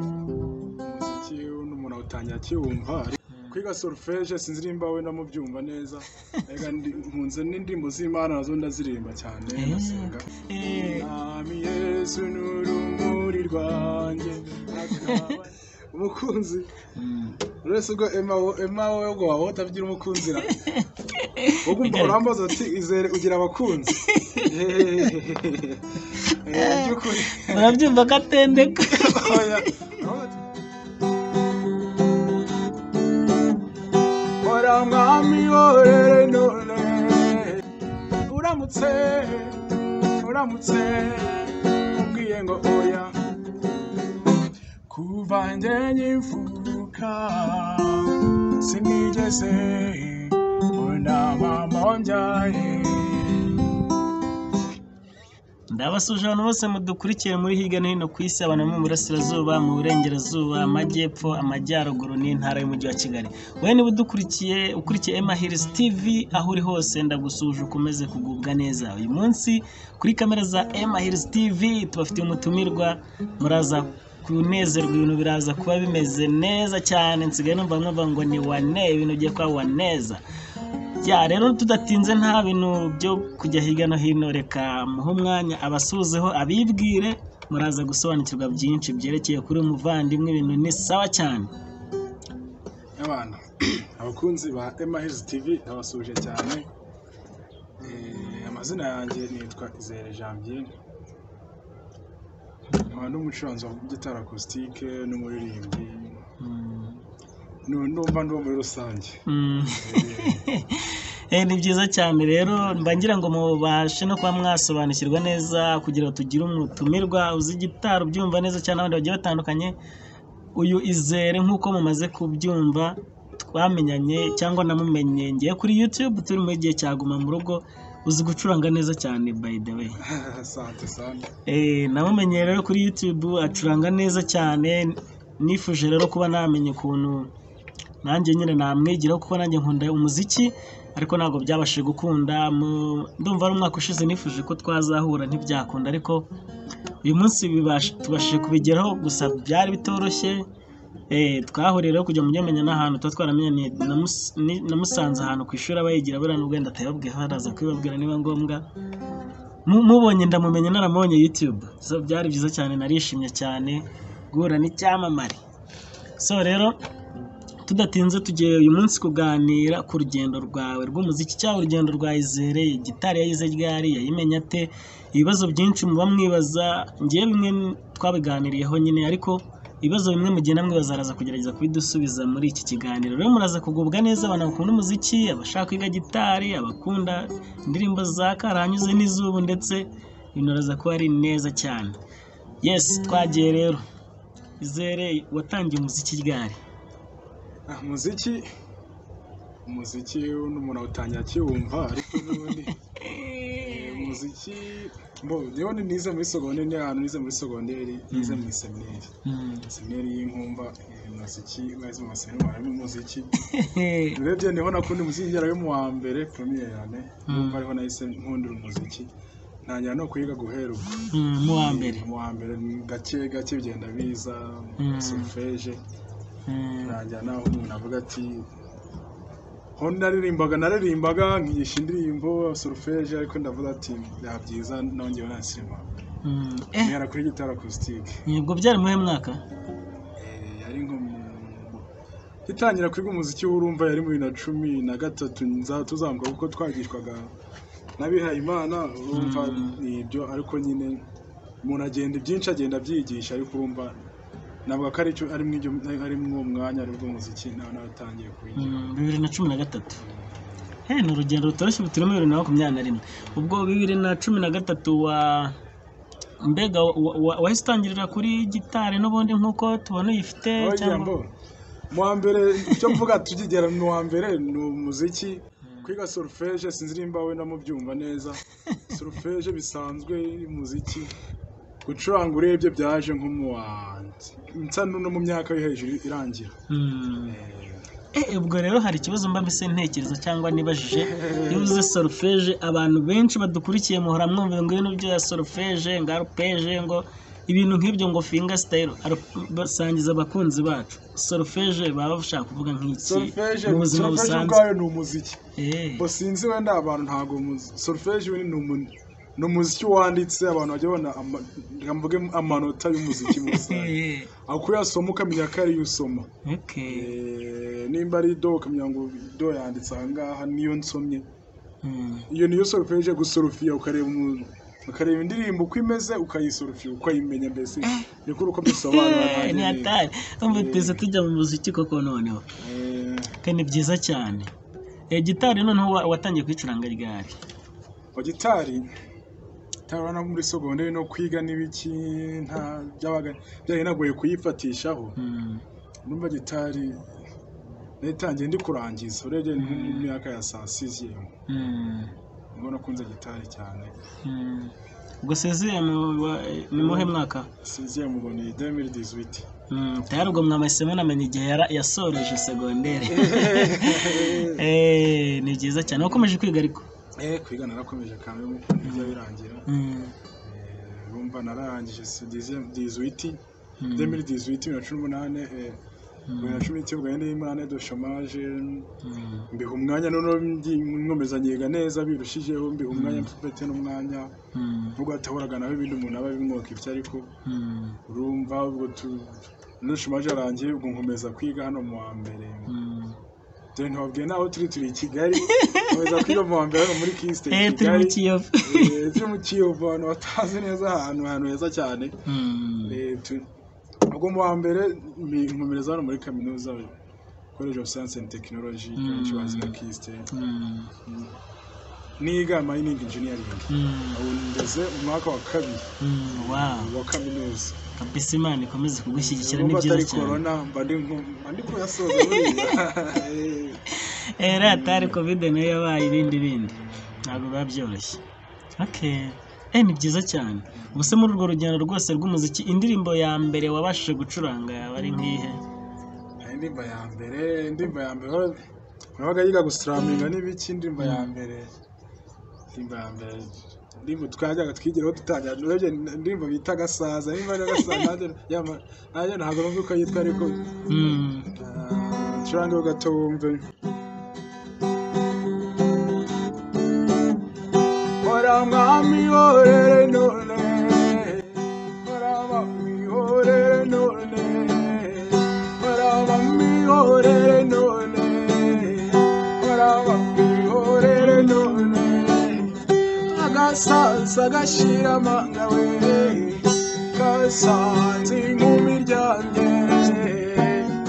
Umuziki uno umuntu awutangira akiwumva ariko kwiga solfège sinzirimba wenda mubyumva neza erega ndi- nkunze n'indirimbo z'imana nazo ndazirimba cyane ndasenga Mwami Yesu ni urumuri rwanjye akaba- umukunzi uretse ubwo Emma wo- Emma wowe ngo waba utabigira umukunzi ra wowe umva urambaza uti izere ugira abakunzi Hehehehe. Eh, by'ukuri murabyumva ko atendeka Oya. Ora mwami orere none uramutse uramutse ubwiye ngo oya kuva nge nyimfuka sinigeze mbona mama wambyaye ndabasuje abantu bose mudukurikiye muri hirya no hino ku isi abantu bo mu burasirazuba mu burengerazuba amajyepfo amajyaruguru n'intara y'umujyi wa kigali wowe niba udukurikiye ukurikiye emahirisi tivi aho uri hose ndagusuje ukomeze kugubwa neza uyu munsi kuri kamera za emahirisi tivi tubafitiye umutumirwa muraza kunezerwa ibintu biraza kuba bimeze neza cyane nsigaye numva nkumva ngo ni wane ibintu bigiye kuba waneza ya rero tudatinze nta bintu byo kujya hirya no hino reka muhe umwanya abasuzeho abibwire muraza gusobanukirwa byinshi byerekeye kuri uyu muvandimwe ibintu ni sawa cyane Abana, abakunzi ba Emma Hills TV ndabasuje cyane. Eh, amazina yanjye nitwa Izere Janvier. Nkaba n'umucuranzi wa gitari akusitike n'umuririmbyi. Mm. Nu- Numva ndi uwo muri rusange. Mm. Eh, ni byiza cyane rero mba ngira ngo mubashe no kuba mwasobanukirwa neza kugira ngo tugire umutumirwa uzi gitari ubyumva neza cyane abandi bagiye batandukanye uyu izere nk'uko mumaze kubyumva twamenyanye cyangwa namumenye ngiye kuri YouTube turi mu gihe cyaguma mu rugo uzi gucuranga neza cyane by the way Sante sante. Eh, namumenye rero kuri YouTube acuranga neza cyane nifuje rero kuba namenya ukuntu nanjye nyine namwigiraho kuko nanjye nkunda umuziki ariko ntabwo byabashije gukunda mu- ndumva ari umwaka ushize nifuje ko twazahura ntibyakunda ariko uyu munsi bibash- tubashije kubigeraho gusa byari bitoroshye Eh, twahuriye rero kujya mujyamenya n'ahantu tuba twaramenyaniye namus- ni- namusanze ahantu ku ishuri aba yigira buriya nubwo wenda atayababwira araza kubibabwira niba ngombwa Mu- mubonye ndamumenya naramubonye YouTube so byari byiza cyane narishimye cyane guhura n'icyamamare so rero tudatinze tugiye uyu munsi kuganira ku rugendo rwawe rw'umuziki cyangwa urugendo rwa Izere gitari yayize ryari yayimenya ate ibibazo byinshi muba mwibaza ngewe bimwe twabiganiriyeho nyine ariko ibibazo bimwe mugenda mwibaza araza kugerageza kubidusubiza muri iki kiganiro rero muraza kugubwa neza abantu bakunda umuziki abashaka kwiga gitari abakunda indirimbo za karanyuze n'izubu ndetse ibintu biraza kuba ari neza cyane yes twagiye rero Izere watangiye umuziki ryari Ah, Umuziki umuziki n'umuntu awutangira akiwumva ariko n'ubundi umuziki mbo yewe ni nize muri secondaire ni ahantu nize muri secondaire nize mu seminari seminari y'inkumba eh, umuziki mwazi mu maseminari harimo umuziki urebye niho nakunda umuziki ngera yo mu wa mbere premier yane numva ariho nahise nkundira umuziki ntangira no kwiga guhera ubwo Mm, mu wa mbere mu wa mbere gake gake bigenda biza Mm. solfège Mm, ntangira naho umuntu avuga ati ho naririmbaga naririmbaga nkigisha indirimbo solfège ariko ndavuga ati byaba byiza nongewe nasima mm, eh ntera kuri gitari acoustic ubwo byari muhe mwaka Eh, yari nko mu gitangira kwiga umuziki w'urumva yari muri na cumi na gatatu nza tuzamuka kuko twagishwaga n'abihaye imana urumva ni ibyo ariko nyine umuntu agenda ibyinshi agenda abyigisha ariko urumva navuga ko ari cyo- ari mw'ibyo- ari mw'uwo mwanya ari bwo muziki nawe nawe atangiye kuwigira Mm, bibiri na cumi na gatatu Eh, ni urugendo rutoroshye buturimo bibiri na makumyabiri na rimwe ubwo bibiri na cumi na gatatu wa mbega wa- wa- wahise utangirira kuri gitari n'ubundi nk'uko tubona uyifite oya mbo mu wa mbere icyo mvuga tugigera mu wa mbere ni umuziki kwiga solfège sinzirimba wenda mubyumva neza solfège bisanzwe umuziki gucuranga urebye byaje nko mu wa nsa n'uno mu myaka yo hejuru irangira Mm, Eh, Eh, ubwo rero hari ikibazo mba mbese ntekereza cyangwa nibajije iyo uvuze solfeje abantu benshi badukurikiye muhora mwumva ngo ibintu bya solfeje ngo arupeje ngo ibintu nk'ibyo ngo finga sitayiro basangiza abakunzi bacu solfeje baba bashaka kuvuga nk'iki solfeje mu buzima solfeje busanzwe ubwayo ni umuziki Eh, bo sinzi wenda abantu ntabwo muzi solfeje we ni umuntu ni umuziki wanditse abantu bajya babona ama- reka mvuge amanota y'umuziki mu rusange eh, aho kuyasoma ukamenya ko ariyo usoma okay. Eh, nimba ari do ukamenya ngo do yanditse aha ngaha niyo nsomye Mm. iyo niyo solfeje gusorofiya ukareba umuntu ukareba indirimbo uko imeze ukayisorofiya ukayimenya mbese niko uko bisobanura nta Eh, ni n'ibindi. hatari umva tuze tujya mu muziki koko noneho Eh, kandi ni byiza cyane Eh, gitari noneho wa- watangiye kwicuranga ryari wa gitari gitari no muri sogonderi no kwiga n'ibiki nta byabaga byari nagoye kuyifatishaho Mm. numva gitari nayitangiye ndi kurangiza urebye mu myaka ya saa sizi Mm. ubwo nakunze gitari cyane Mm. ubwo seziye mu- wa- ni muhe mwaka sizi ngo ni 2018 Mm, tayari ubwo mwamahisemo namenya igihe yara- yasoreje segonderi Eh, ni byiza cyane wakomeje kwiga ariko eh kwiga narakomeje kandi nk'uko bijya birangira Mm. Eh, urumva nararangije siziye dizuiti Mm. 2018 bibiri na cumi n'umunani eh, bibiri na cumi n'icyenda bibiri n'imunani do chômage Mm. mbiha umwanya noneho ndi- nkomeza nyiga neza birushijeho mbiha umwanya mfite n'umwanya Mm. nubwo hatahoraga nawe ibindi umuntu aba abimwoka ibyo ariko Mm. urumva ubwo tu nushimaje arangiye ubwo nkomeza kwiga hano mu wa mbere Mm. dore ntibabwiye naho turi turi i kigali nkomeza kwiga mu wa mbere hano muri kisite Eh, i turi kigali muri kiyovu Eh, turi mu kiyovu abantu batazi neza ahantu ahantu heza cyane Mm. Eh, tu- ubwo mu wa mbere mbi- nkomereza hano muri kaminuza college of science and technology benshi bazi nka kisite Mm. niga mining engineering Mm. ubu ngeze mu mwaka wa kabiri Mm. wow wa kaminuza kabisa imana ikomeze kugushyigikira ni Urumva byiza atari cyane corona mba ndi nko- mba ndi kuyasoza buriya Eh, Eh, iriya atari kovide nayo yabaye ibindi bindi ntabwo biba byoroshye okay eh ni byiza cyane ubuse muri urwo rugendo rwose rw'umuziki indirimbo ya mbere wabashije gucuranga yaba ari nk'ihe hari indirimbo ya mbere indirimbo ya mbere nabaga yiga gusiraminga n'ibiki indirimbo ya mbere indirimbo ya mbere indirimbo twajyaga twigiraho dutangira urebye indirimbo bita gasaza nimba ari gasaza nanjye yama- nanjye ntabwo numva uko yitwa ariko Mm. ah, curangeho gato wumve hora mwami horere none hora mwami horere none hora mwami horere none hora mwami horere none agasaza gashira amanga we kasanze inkumi iryamye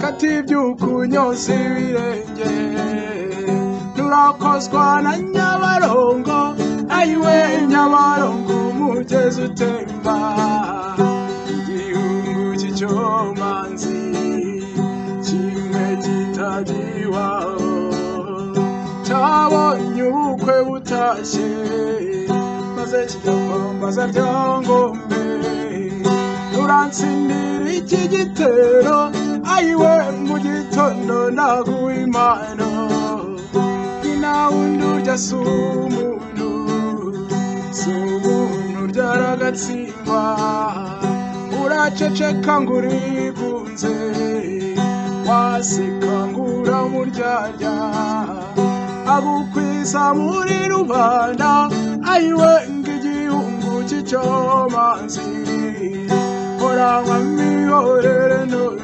katibyuka unyoza ibirenge turakozwa na nyabarongo ayiwe nyabarongo umugezi utemba igihugu cy'icyomanzi kimwe kitagiwaho cyabonye ubukwe butashye maze kijya kwambaza ryangombe turansindira iki gitero ayiwe mu gitondo naguha impano ni wundi urya si umuntu si umuntu uryara agatsindwa uraceceka ngo urigunze waseka ngo uramuryarya agukwiza muri rubanda ayiwe ngo igihungu cy'icyomanzi hora mwami horere none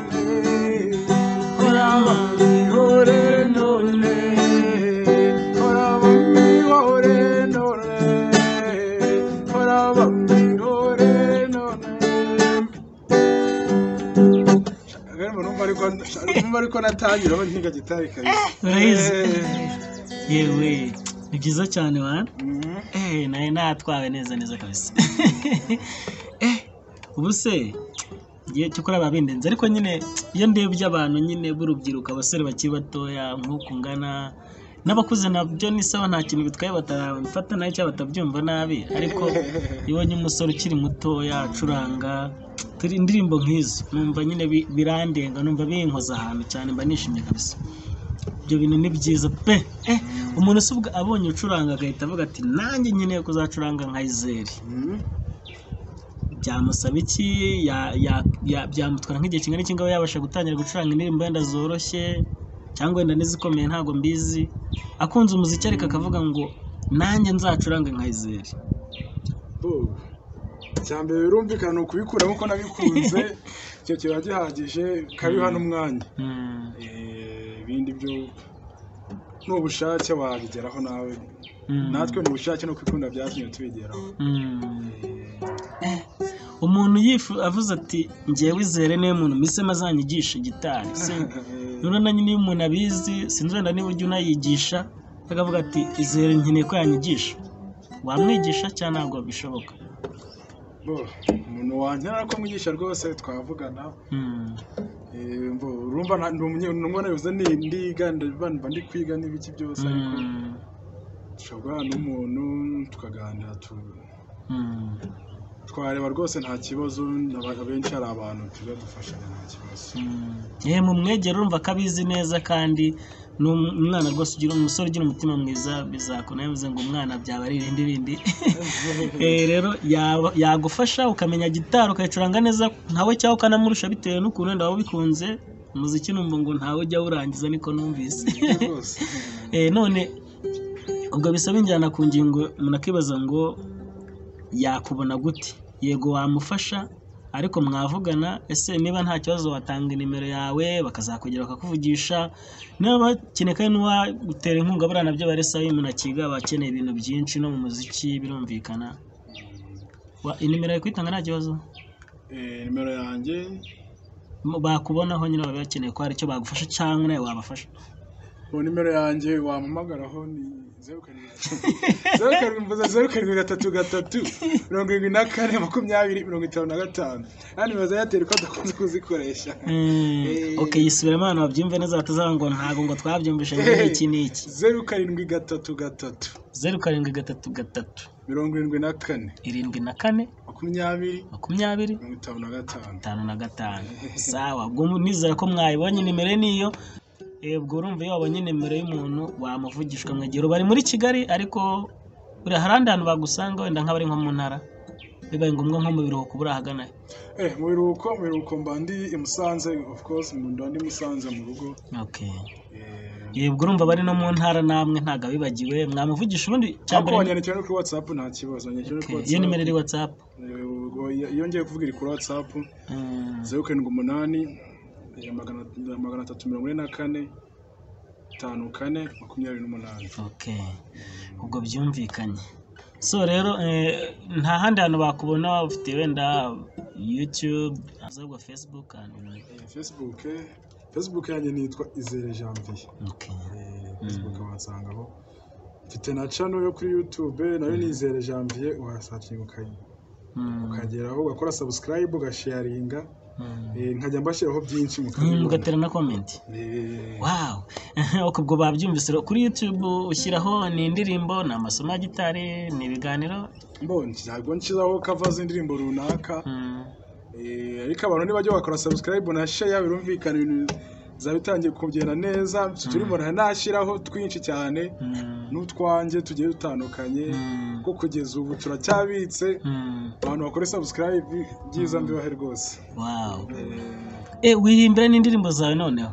hora mwami horere none hora mwami horere none hora mwami horere none Agari mu numva ariko numva ariko natangira aho nkiga gitari kabisa. Urayizi? Eh, yewe ni byiza cyane wa mhm. eh nayo natwawe neza neza kabisa eh ubuse igihe cyo kuraba bindenze ariko nyine iyo ndebye abantu nyine b'urubyiruko abasore bakiri batoya nk'uko ungana n'abakuze nabyo ni sawa nta kintu bitwaye batabifata nabi cyangwa batabyumva nabi ariko iyo ubonye umusore ukiri mutoya acuranga turi indirimbo nk'izo numva nyine bi- birandenga numva binkoza ahantu cyane mba nishimye kabisa ibyo bintu ni byiza pe eh umuntu usubwa abonye ucuranga agahita avuga ati nanjye nkeneye kuzacuranga nka izeri byamusaba iki ya- ya- ya- byamutwara nk'igihe kingana iki ngabo yabasha gutangira gucuranga indirimbo wenda zoroshye cyangwa wenda n'izikomeye ntabwo mbizi akunze umuziki ariko akavuga ngo nanjye nzacurange nka izeri cyambere birumvikana ni ukubikuramo ko nabikunze icyo kiba gihagije kabiha n'umwanya Mm, Eh, ibindi byo n'ubushake wabigeraho nawe mm, natwe ni ubushake no kwikunda byatumye tubigeraho mm. Eh, umuntu yifu avuze ati ngewe izere niwe muntu misema azanyigisha gitari se eh, none niba umuntu abizi sinzi wenda niba ujya unayigisha akavuga ati izere nkeneye ko yanyigisha wamwigisha cyangwa ntabwo bishoboka bo, umuntu wankenera ko mwigisha rwose twavugana Mm, Eh, mbo, urumva nta- ndi umunye- nungwa nabivuze ni ndiga ndabibana mba ndi kwiga n'ibiki byose ariko mm, dushobora guhura n'umuntu tukaganira tu- mm. twareba rwose nta kibazo abantu benshi hari abantu tuba dufashanya nta kibazo yewe mu mwegero urumva ko abizi neza kandi n'umwana rwose ugira umusore ugira umutima mwiza bizakora yavuze ngo umwana byaba ari irindi rindi Eh, rero yaba- yagufasha ukamenya gitari ukayicuranga neza ntawe cyangwa ukanamurusha bitewe n'ukuntu wenda waba ubikunze umuziki numva ngo ntawe ujya awurangiza niko numvise rwose Eh, none ubwo bisaba injyana ku ngingo umuntu akibaza ngo yakubona gute yego wamufasha ariko mwavugana ese niba nta kibazo watanga inimero yawe bakazakugera bakakuvugisha niba bakeneye kandi n'uwagutera inkunga buriya nabyo baresa iyo umuntu akiga aba akeneye ibintu byinshi no mu muziki birumvikana Wa- inimero yawe kuyitanga nta kibazo Eh, nimero yanjye M- bakubonaho nyine baba bakeneye ko hari icyo bagufasha cyangwa nawe wabafasha ubu nimero yanjye wampamagaraho ni zeru karindwi gatatu zeru karindwi mvuze zeru karindwi gatatu gatatu mirongo irindwi na kane makumyabiri mirongo itanu na gatanu hano nimero za eyateri ko adakunze kuzikoresha Mm, Eh. ok yisubiremo abantu babyumve neza batazaba ngo ntabwo ngo twabyumvise ngo ni iki n'iki zeru karindwi gatatu gatatu zeru karindwi gatatu gatatu mirongo irindwi na kane irindwi na kane makumyabiri makumyabiri mirongo itanu na gatanu itanu na gatanu sawa ubwo mu- nizera ko mwayibonye nimero ye niyo Eh, ubwo urumva iyo wabonye nimero y'umuntu wamuvugishwa mwegero bari muri kigali ariko buriya hari ahandi hantu bagusanga wenda nk'abari nko mu ntara bibaye ngombwa nko mu biruhuko buriya ahagana Eh, mu biruhuko mu biruhuko mba ndi i Musanze of course mu nda ndi Musanze mu rugo ok Eh, Eh, ubwo urumva bari no mu ntara namwe ntabwo abibagiwe mwamuvugisha ubundi cya ariko mbere wanyandikira no kuri WhatsApp nta kibazo wanyandikira no kuri Ok, WhatsApp iyo nimero iri watsapu Eh, ubwo iyo- iyo ngiye kuvuga iri kuri WhatsApp zeru karindwi umunani eh, magana magana atatu mirongo ine na kane itanu kane makumyabiri n'umunani ok ubwo byumvikanye so rero eh, nta handi hantu bakubona ufite wenda youtube ahubwo facebook and Eh, Facebook eh, Facebook yanjye nitwa Izere Janvier ok Eh, Facebook wasangaho mfite na channel yo kuri YouTube nayo ni Izere Janvier wasakinga ukayi Mm, ukageraho ugakora sabusikarayibu ugasharinga mm. eh, nkajya mbashyiraho byinshi Mm, mukabibona ugatera na comment Eh, wow Ok, ubwo babyumvise rero. kuri youtube ushyiraho ni indirimbo ni amasomo ya gitari ni ibiganiro mbonye ntabwo nshyiraho kava z'indirimbo runaka Mm, eh, ariko abantu ntibajya bakora sabusikarayibu na sheya birumvikana ibintu bizaba bitangiye kugenda neza turimo nanashyiraho twinshi cyane mm, n'utwanjye tugiye dutandukanye mm, kuko kugeza ubu turacyabitse mm. abantu bakora sabusikarayibu byiza mbibahe rwose wow Eh, Eh, wihimbira n'indirimbo zawe noneho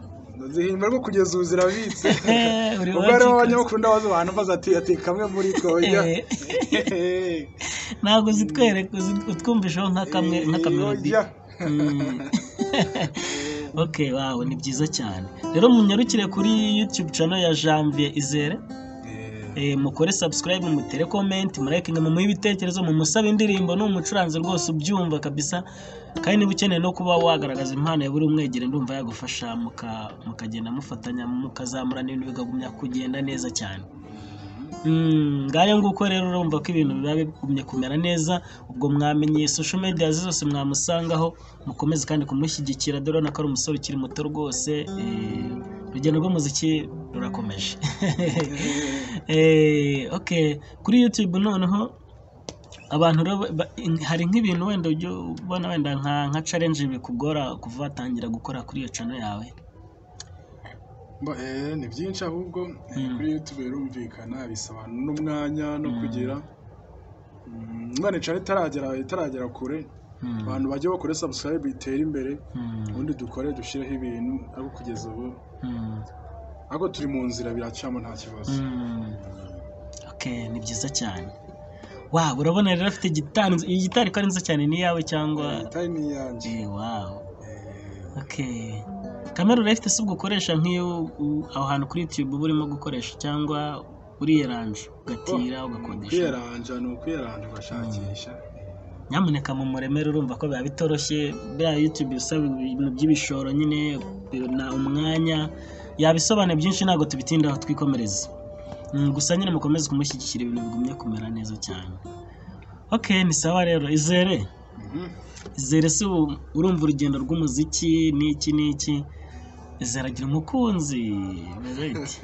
zihimba ariko kugeza ubu zirabitse Eh, uri ubwo ariho wacika. abanyamukunda baza abantu baza ati ati kamwe muri twe ya Eh. ntabwo zitwereka uzi- utwumvisheho nka kamwe nka kamerodi Mm. ok wow ni byiza cyane rero munyarukire kuri youtube channel ya janvier izere Eh, mukore subscribe mutere comment murayikinga mumuhe ibitekerezo mumusabe indirimbo ni umucuranzi rwose ubyumva kabisa kandi niba ukeneye no kuba wagaragaza impano ya buri umwegere ndumva yagufasha muka- mukagenda mufatanya mukazamurana ibintu bikagumya kugenda neza cyane Mm, ngaya nguko rero urumva ko ibintu biba bigumye kumera neza ubwo mwamenye social media ze zose mwamusangaho mukomeze kandi kumushyigikira dore urabona ko ari umusore ukiri muto rwose eh, urugendo rw'umuziki rurakomeje Eh, ok kuri youtube noneho abantu rero ba- ba- hari nk'ibintu wenda ujya ubona wenda nka nka challenge bikugora kuva watangira gukora kuri iyo channel yawe Mba, eh, ni byinshi ahubwo eh, kuri YouTube birumvikana bisaba n'umwanya no kugira Mm, umwana icara itaragera itaragera kure abantu bajye bakore subscribe itere imbere ubundi dukore dushyireho ibintu ariko kugeza ubu ariko turi mu nzira biracamo nta kibazo Okay, ni byiza cyane wow urabona rero afite gitari nzi- iyi gitari ko ari nziza cyane ni iyawe cyangwa time ni iyanjye Eh, wow Eh, okay kamera urayifite si ubwo ukoresha nk'iyo u- aho hantu kuri youtube uba urimo gukoresha cyangwa uriyeranje ugatira ugakodesha kwiyeranja ni ukwiyeranja ugashakisha nyamuneka mu muremere urumva ko biba bitoroshye bya youtube isaba ibintu by'ibishoro nyine na umwanya yabisobanura byinshi ntabwo tubitindaho twikomereza Mm, gusa nyine mukomeze kumushyigikira ibintu bigumye kumera neza cyane ok ni sawa rero izere Mhm. izere si ubu urumva urugendo rw'umuziki n'iki n'iki izere agira umukunzi bimeze bite?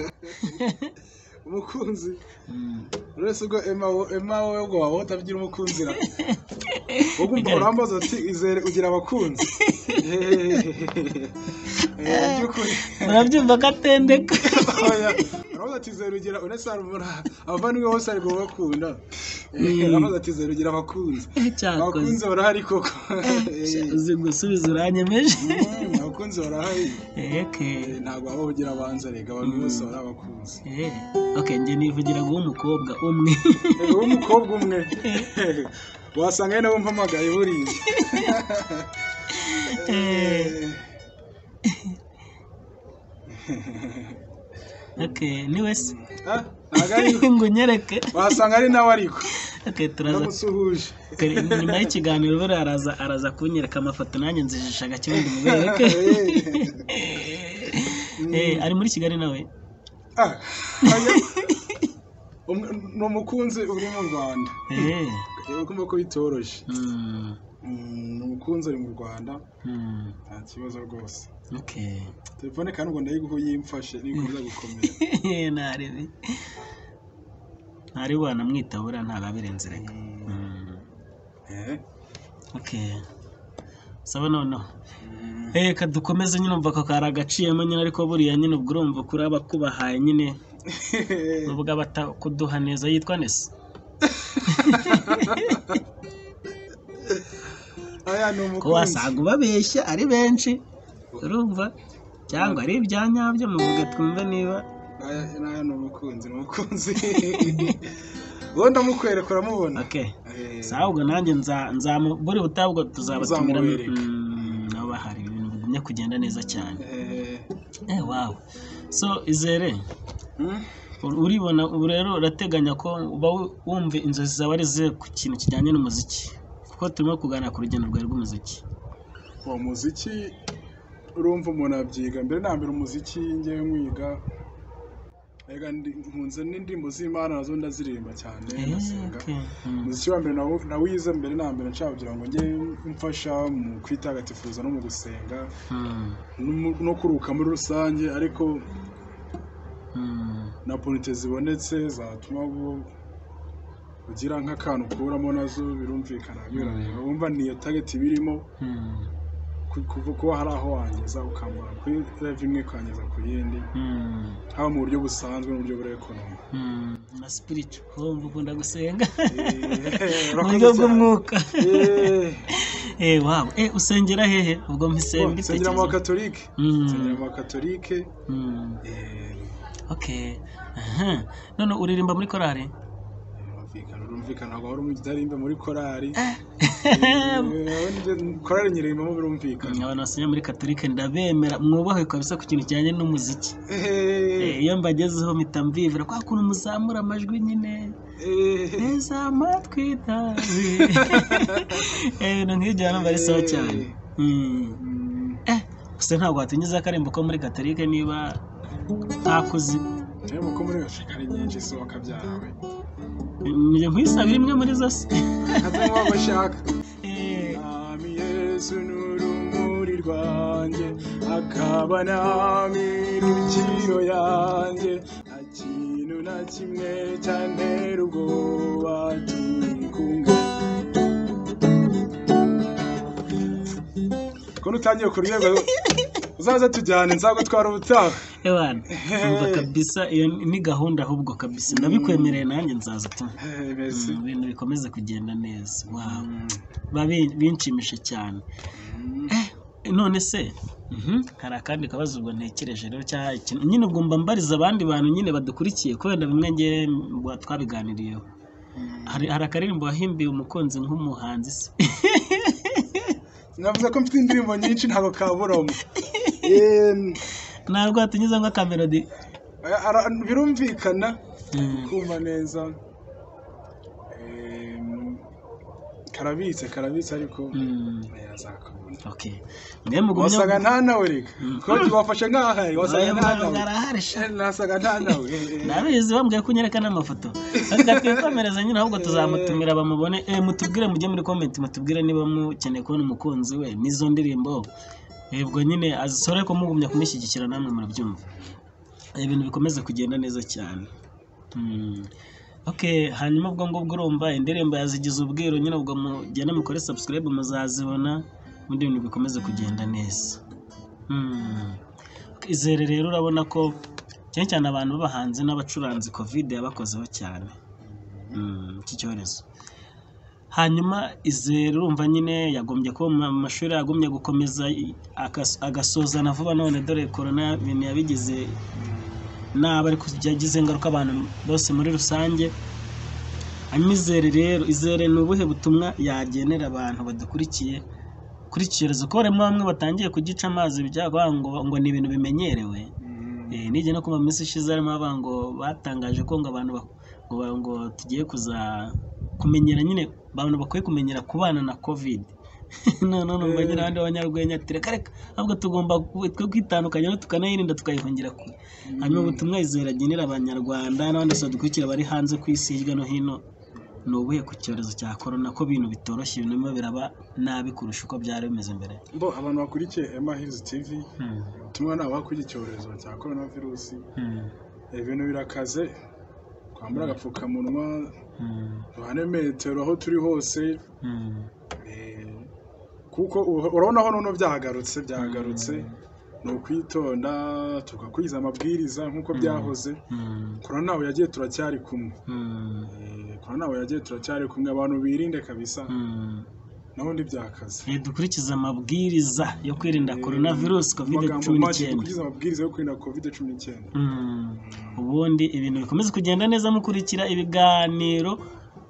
umukunzi Mm. uretse ubwo ema wo- ema wowe ngo waba utagira umukunzi ra wowe umva Bigaragara. urambaza uti izere ugira abakunzi Eh, by'ukuri urabyumva ko atendeka Oya, urabaza ati zero ugira uretse hari umuntu abavandimwe bose ari bakunda urabaza ati zero ugira abakunzi cyakoze abakunzi barahari koko Eh, uzi gusubiza uranyemeje mm, abakunzi barahari eke Eh, ntabwo waba ugira abanza rega abantu bose bari abakunzi Eh, ok njye nivugira guha umukobwa umwe Eh, wowe umukobwa umwe Eh, wasanga ari nawe mpamagaye buriya Eh, ok niwe se ah, ntabwo ari ngo unyereke wasanga ari nawe ariko ok turaza uramutse uhuje kare- nyuma y'ikiganiro buriya araza araza kunyereka amafoto nanjye nzijishaga kibundi mubereke Eh, Eh, ari muri kigali nawe ah, oya. Umwe- ni umukunzi uri mu rwanda Eh, reba kumva ko bitoroshye mm, Mm, ni umukunzi ari mu rwanda mm, nta kibazo rwose ok telefone kandi ngo ndayiguhe yimfashe nikomeza gukomera ntarebe ntari wanamwita buriya ntababirenze reka Mm, Eh, ok saba noneho mm, Reka dukomeze nyine umva ko kari agaciyemo nyine ariko buriya nyine ubwo urumva kuri abakubahaye nyine ubwo abatakuduha neza yitwa nese aya ni ko umukunzi wasanga ubabeshya ari benshi urumva cyangwa ari ibya nyabyo muvuge twumve niba aya aya ni umukunzi ni umukunzi uwo ndamukwereka uramubona ok Eh, sawa ubwo nanjye nza- nzamu- buri butabwo tuzabatumira Uzamubereka. Mm, nabo bahari ibintu bigumye kugenda neza cyane eh, eh wawe so izere mm, ur- uribona ubu rero urateganya ko uba wu- wumva inzozi zawe ari izihe ku kintu kijyanye n'umuziki kuko turimo kuganira ku rugendo rwawe rw'umuziki uwo muziki urumva umuntu abyiga mbere na mbere umuziki ngewe mwiga Ega ndi- nkunze n'indirimbo z'imana nazo ndaziririmba cyane Eh, ndasenga okay. Mm. umuziki wa mbere nawo- nawize mbere na mbere nshaka kugira ngo njye mfasha mu kwitagatifuza no mu gusenga Mm. no mu- no kuruka muri rusange ariko Mm. na ponite zibonetse zatuma bu- ugira nk'akantu ukuramo nazo birumvikana birareba wumva niyo target birimo Mm. ku- kuva kuba hari aho wangeza ukambara kuri rev imwe ukangeza ku yindi Mm. haba mu buryo busanzwe n'uburyo buri ekonomi Mm. na spiritu wumva ukunda gusenga Eh, mu buryo urakoze cyane. bw'umwuka Eh, eh wawe eh usengera hehe ubwo mpise nsengera mu mbitekereza bakatolike Mm. nsengera mu bakatolike Mm. eh, okay aha none uririmba muri korari birumvikana urumvikana ntabwo wari umujyarimba muri korari Eh, nje- korari nyirimbamo birumvikana abantu basenya muri katolike ndabemera mwubahe kabisa ku kintu kijyanye n'umuziki Eh, Eh, iyo mbagezeho mpita mbibwira kwa kuntu muzamura amajwi nyine eh, neza amatwi nawe Eh, ibintu nk'ibyo hano biba ari sawa cyane Mm. mm, Eh, gusa ntabwo watunyuza akarembo ko muri katolike niba ntakuzi nayo kuko muri gashaka ari nyinshi si wakabyarawe njye nkwisaba imwe muri zo se hazamo uwo bashaka Eh, Nami Yesu n'urumuri rwanjye akaba nami rukiro yanjye nta kintu na kimwe cyantera ubwoba turi kumwe ko utangiye kuryoherwa uzaze tujyane nzagutwara ubutaha ewana umva kabisa iyo ni gahunda ahubwo kabisa ndabikwemereye nanjye nzaza tu Eh, merci Mm, ibintu bikomeza kugenda neza wow babi binshimishije cyane eh none se mhm, hari akandi kabazo ubwo ntekereje rero cyangwa ikintu nyine ubwo mba mbariza abandi bantu nyine badukurikiye kubera bimwe nge mba twabiganiriyeho hari hari akaririmbo wahimbiye umukunzi nk'umuhanzi se navuze ko mfite indirimbo nyinshi ntabwo kaburamo ntabwo hatunyuze ngo akamerodi birumvikana Mm, kumva neza Em, karabitse karabitse ariko mm, eh, azakabona okay mwemwe gumya wasaga nta nawe reka ko wafashe nk'ahari wasaga nta nawe arahari sha Eh, nasaga nta nawe eh, eh. nabizi bambwiye ko unyereka n'amafoto reka twikomereze nyine ahubwo tuzamutumira bamubone eh, mutubwire mujye muri komenti mutubwire niba mukeneye kubona umukunzi we n'izo ndirimbo Eh, ubwo nyine azisore ko mugumya kumushyigikira namwe murabyumva Eh, ibintu bikomeza kugenda neza cyane Hmm. Okay, hanyuma ubwo ngubwo urumva indirimbo yazigize ubwiru nyine ubwo mugenda mukore subscribe muzazibona ubundi ibintu bikomeze kugenda neza Hmm. izere rero urabona ko cyane cyane abantu b'abahanzi n'abacuranzi covid yabakozeho cyane Mm, iki cyorezo hanyuma izere urumva nyine yagombye kuba mu ma- mashuri yagomye gukomeza i- agas- agasozana vuba none dore korona ibintu yabigize naba ari yagize ingaruka abantu bose muri rusange hanyuma izere rero izere ni ubuhe butumwa yagenera abantu badukurikiye kuri iki cyorezo ko barimo bamwe batangiye kugica amazi byagwa ngo ngo ni ibintu bimenyerewe Mm, Eh, nijya no kumva mu minsi ishize harimo abantu ngo batangaje ko ngo abantu ba- ngo ba- ngo tugiye kuza kumenyera nyine abantu bakwiye kumenyera kubana na covid none numva nyine abandi banyarwenya ati reka reka ahubwo tugomba ku- twe kwitandukanya no tukanayirinda tukayihungira kure hanyuma ubutumwa izera agenera abanyarwanda n'abandi bose badukurikira bari hanze ku isi hirya no hino ni ubuhe ku cyorezo cya korona ko ibintu bitoroshye ibintu birimo biraba nabi kurusha uko byari bimeze mbere bo abantu bakurikiye Emma Hills TV Hmm, ubutumwa ni abakora icyorezo cya coronavirus hmm, ibintu birakaze twambara agapfukamunwa hmm, duhane metero aho turi hose hmm. Eh, kuko u- urabona aho noneho byahagarutse byahagarutse ni ukwitonda tugakwiza amabwiriza nk'uko byahoze Mm, korona ntawe yagiye turacyari kumwe mm, Eh, korona ntawe yagiye turacyari kumwe abantu birinde kabisa mm. nabundi byakaze Eh, dukurikize amabwiriza yo kwirinda Eh, korona virusi kovide amagambo cumi make n'icyenda dukurikiza amabwiriza yo kwirinda covid cumi n'icyenda Mm. ubundi ibintu bikomeza kugenda neza mukurikira ibiganiro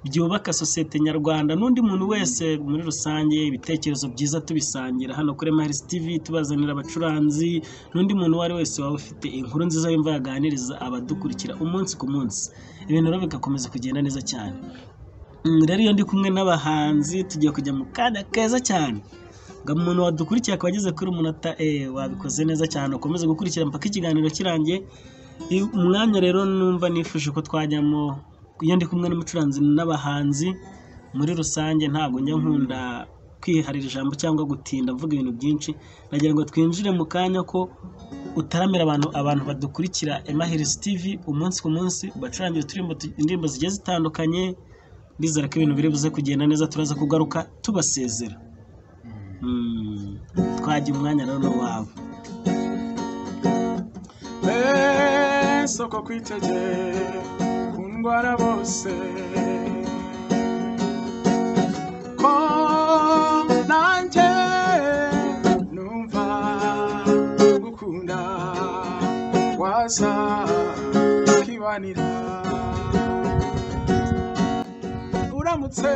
byubaka sosiyete nyarwanda n'undi muntu wese muri rusange ibitekerezo byiza tubisangira hano kuri Maris TV tubazanira abacuranzi n'undi muntu uwo ari we wese waba ufite inkuru nziza yumva yaganiriza abadukurikira umunsi ku munsi ibintu rero bigakomeza kugenda neza cyane Mm, rero iyo ndi kumwe n'abahanzi tugiye kujya mu kanya keza cyane ngo umuntu wadukurikiye akaba ageze kuri umunota eh, wabikoze neza cyane ukomeze gukurikira mpaka ikiganiro kirangiye I- umwanya rero numva nifuje ko twajyamo iyo ndi kumwe n'umucuranzi n'abahanzi muri rusange ntabwo njya nkunda kwiharira ijambo cyangwa gutinda mvuga ibintu byinshi nagira ngo twinjire mu kanya ko utaramira abantu abantu badukurikira Emahirisi TV umunsi ku munsi ubacurangire uturimbo tu- indirimbo zigiye zitandukanye bizera ko ibintu biri buze kugenda neza turaza kugaruka tubasezera Mm, twajya umwanya rero n'uwawe mbese uko kwitegeye ku ndwara bose ko nanjye numva gukunda waza ukibanira uramutse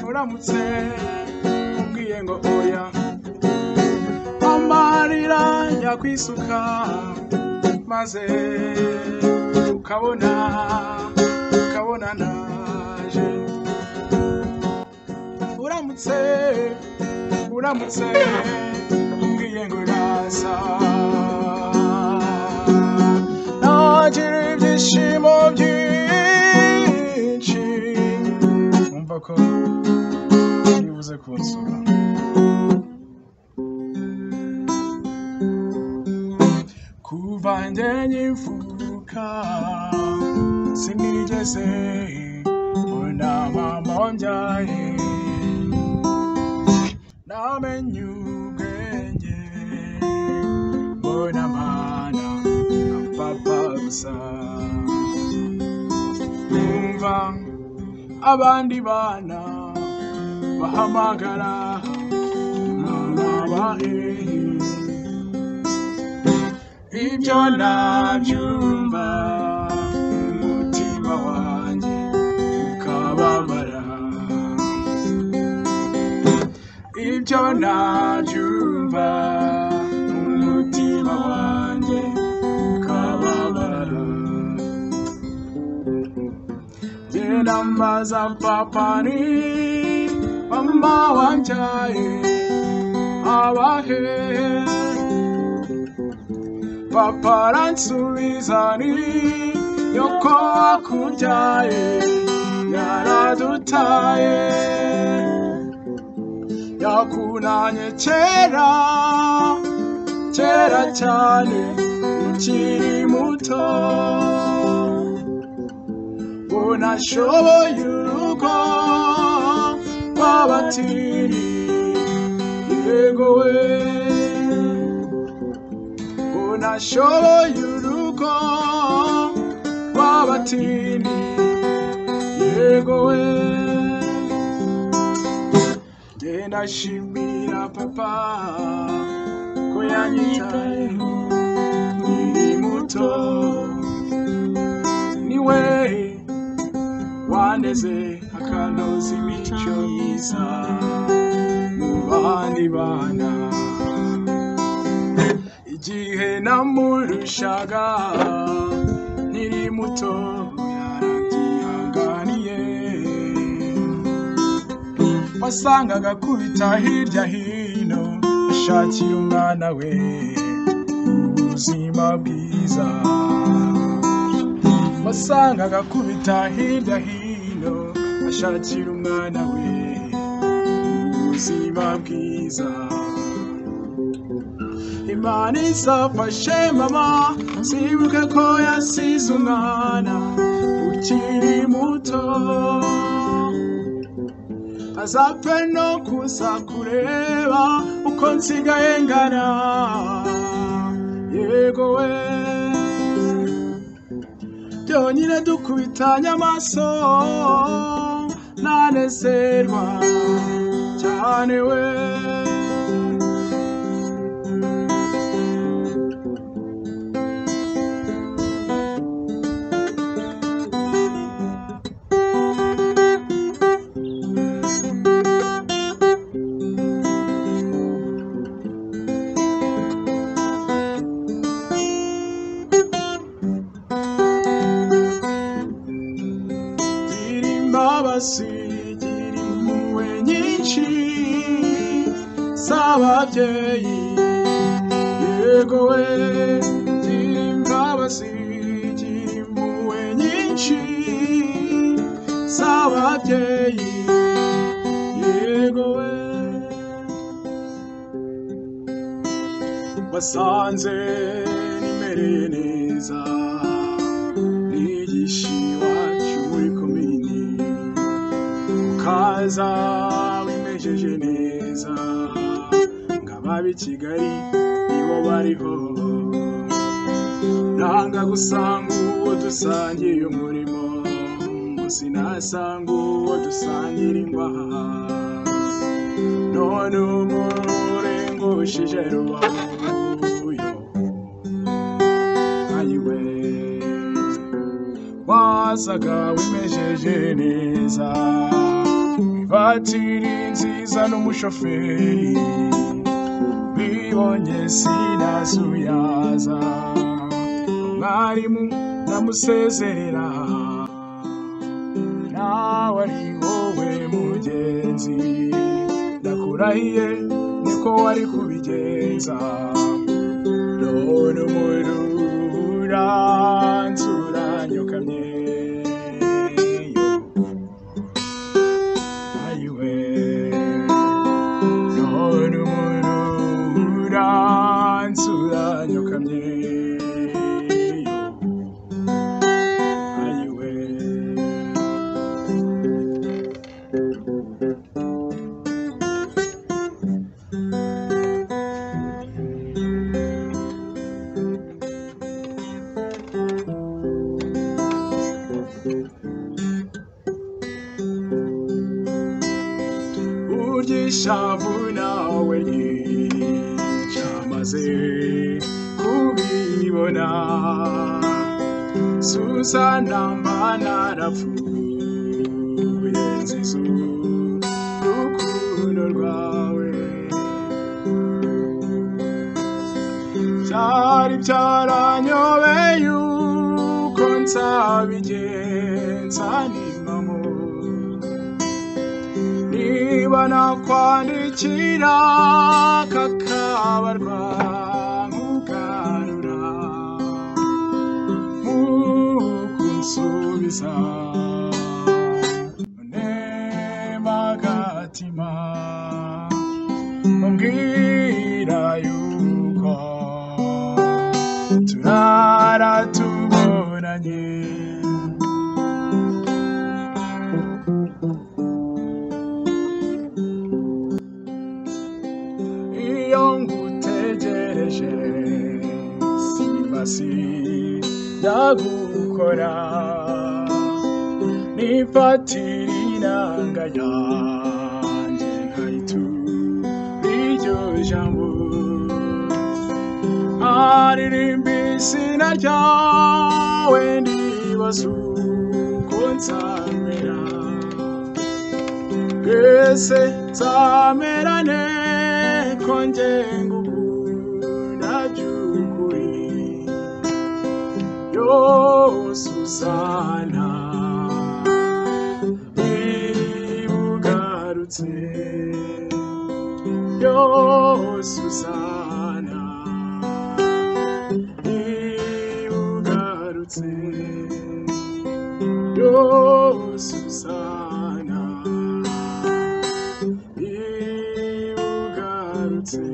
uramutse ubwiye ngo oya amarira yakwisuka maze ukabona ukabona naje uramutse uramutse umbwiye ngo uraza nagira ibyishimo byinshi umva ko nibuze kunsura kuva njye nyivuka sinigeze mbona mama wambyaye namenye ubwenge abandi bana bahamagara mama ibyo nabyumva umutima wanjye ukababara ibyo nabyumva umutima wanjye ukababara Jina maza papani Mama wanjai Awahe Paparansuizani Yoko akunjaye Yaradutaye Yakunanye chera Chera chane Uchiri muto unashoboye urugo wabatiri yego we unashoboye urugo wabatiri yego we Jye ndashimira papa ko yanyitayeho nkiri muto niwe wandeze akanoza imico myiza mu bandi bana igihe namurushaga nkiri muto yarabyihanganiye wasangaga akubita hirya hino ashakiye umwana we ubuzima bwiza wasangaga akubita hirya hino ashakira umwana we ubuzima bwiza imana izafashe mama zibuke ko yasize umwana ukiri muto azapfe no kuza kureba uko nsigaye ngana yego we byonyine dukubitanye amaso ntanezerwa cyane we gira imbabazi gira impuhwe nyinshi z'ababyeyi yego we gira imbabazi gira impuhwe nyinshi z'ababyeyi yego we basanze nimereye neza nigisha iwacu muri komini ukaza wimejeje neza ngababa i kigali nibo bariho nanga gusanga uwo dusangiye umurimo ngo sinasanga uwo dusangira imbaha none umurengushije rubabuyo ayiwe wasaga wimejeje neza ivatiri nziza n'umushoferi bibonye sinasuyaza mwarimu ndamusezerera nawe ari wowe mugenzi ndakurahiye niko wari kubigenza none umurura nzura nyokamye ayiwe none umurura nzura nyokamye ayiwe ry'ishavu nawe ryamaze kubibona Susana mana arapfuye nzizo rukundo rwawe byari byaranyobeye uko nzabigenza nimamo niba nakwandikira kakabarwa nkugarura mukunsubiza nemagatima mumbwira yuko turara tubonanye iyo ngutegereje simbasira gukora nifatira inanga yanjye nkayitura iryo jambo aririmba izina ryawe ndibaza uko nzamera twese nzamerane konge ngukunda by'ukuri yo susana niba ugarutse yo susana niba ugarutse yo susana niba ugarutse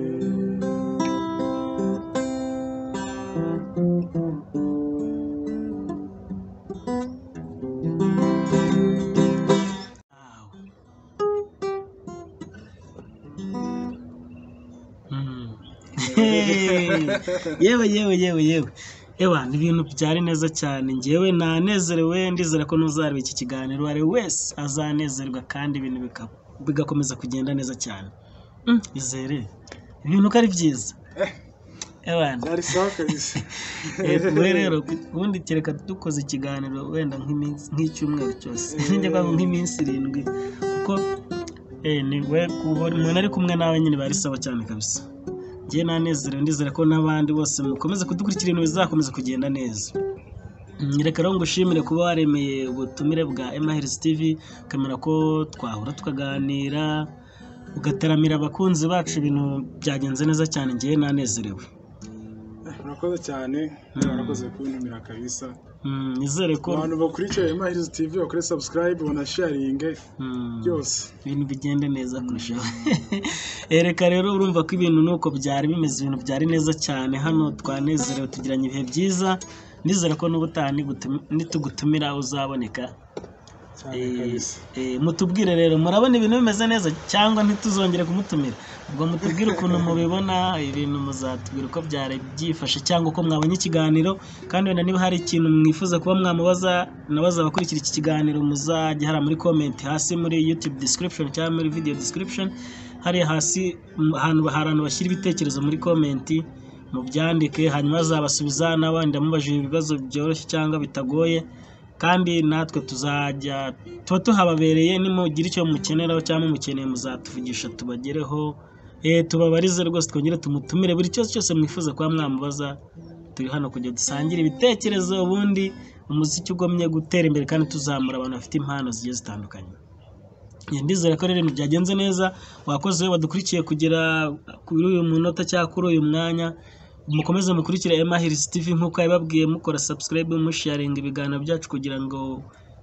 Mm. yewe yewe yewe yewe ewa ni ibintu byari neza cyane ngewe nanezerewe ndizera ko n'uzareba iki kiganiro uwo ari we wese azanezerwa kandi ibintu bika- bigakomeza kugenda neza cyane Mm, izere ibintu ko ari byiza ewa byari sawa kabisa we rero ubundi kereka dukoze ikiganiro wenda nk'iminsi- nk'icyumweru cyose njye kwago nk'iminsi irindwi kuko eh, ni we kubona- umuntu ari kumwe nawe nyine bari sawa cyane kabisa njye nanezerewe ndizera ko n'abandi bose mukomeza kudukurikira ibintu bizakomeza kugenda neza Mm, reka rero ngushimire kuba waremeye ubutumire bwa Emaherizi TV kamera ko twahura tukaganira ugataramira abakunzi bacu ibintu byagenze neza cyane njyewe nanezerewe murakoze cyane murakoze kuntumira kabisa Mm, nizere ko abantu bakurikiye Mahirizi TV bakore subscribe banasharinge Mm. byose ibintu bigenda neza kurushaho ereka rero urumva ko ibintu nuko byari bimeze ibintu byari neza cyane hano twanezerewe tugiranye ibihe byiza nizera ko n'ubutaha nigutum- nitugutumira uzaboneka cyane Eh, kabisa eh, mutubwire rero murabona ibintu bimeze neza cyangwa ntituzongere kumutumira ubwo mutubwire ukuntu mubibona ibintu muzatubwira uko byari byifashe cyangwa uko mwabonye ikiganiro kandi wenda niba hari ikintu mwifuza kuba mwamubaza nabaza abakurikira iki kiganiro muzajya hari muri comment hasi muri youtube description cyangwa muri video description hariya hasi mm, ahantu hari ahantu bashyira ibitekerezo muri comment mubyandike hanyuma azabasubiza n'abandi amubajije ibibazo byoroshye cyangwa bitagoye kandi natwe tuzajya tuba tuhababereye nimugira icyo mukeneraho cyangwa mukeneye muzatuvugisha tubagereho eh, tubabarize rwose twongere tumutumire buri cyose cyose mwifuza kuba mwamubaza turi hano kugira dusangire ibitekerezo ubundi umuziki ugomye gutera imbere kandi tuzamura abantu bafite impano zigiye zitandukanye Eh, ndizera ko rero ibintu byagenze neza wakoze we wadukurikiye kugera kuri uyu munota cyangwa kuri uyu mwanya mukomeze mukurikire Emahirizi TV nk'uko yabibabwiye mukora subscribe musharinga ibiganiro byacu kugira ngo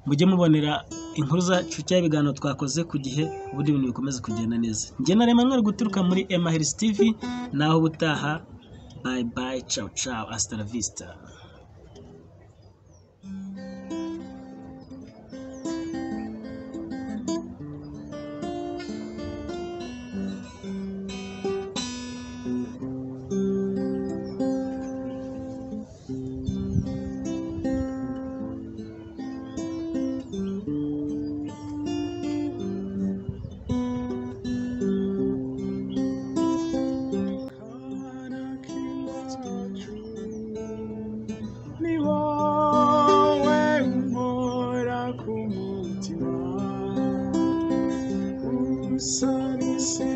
mujye mubonera inkuru zacu cyangwa ibiganiro twakoze ku gihe ubundi ibintu bikomeze kugenda neza njye na Emmanuel guturuka muri Emahirizi TV naho ubutaha bye bye ciao ciao hasta la vista salisi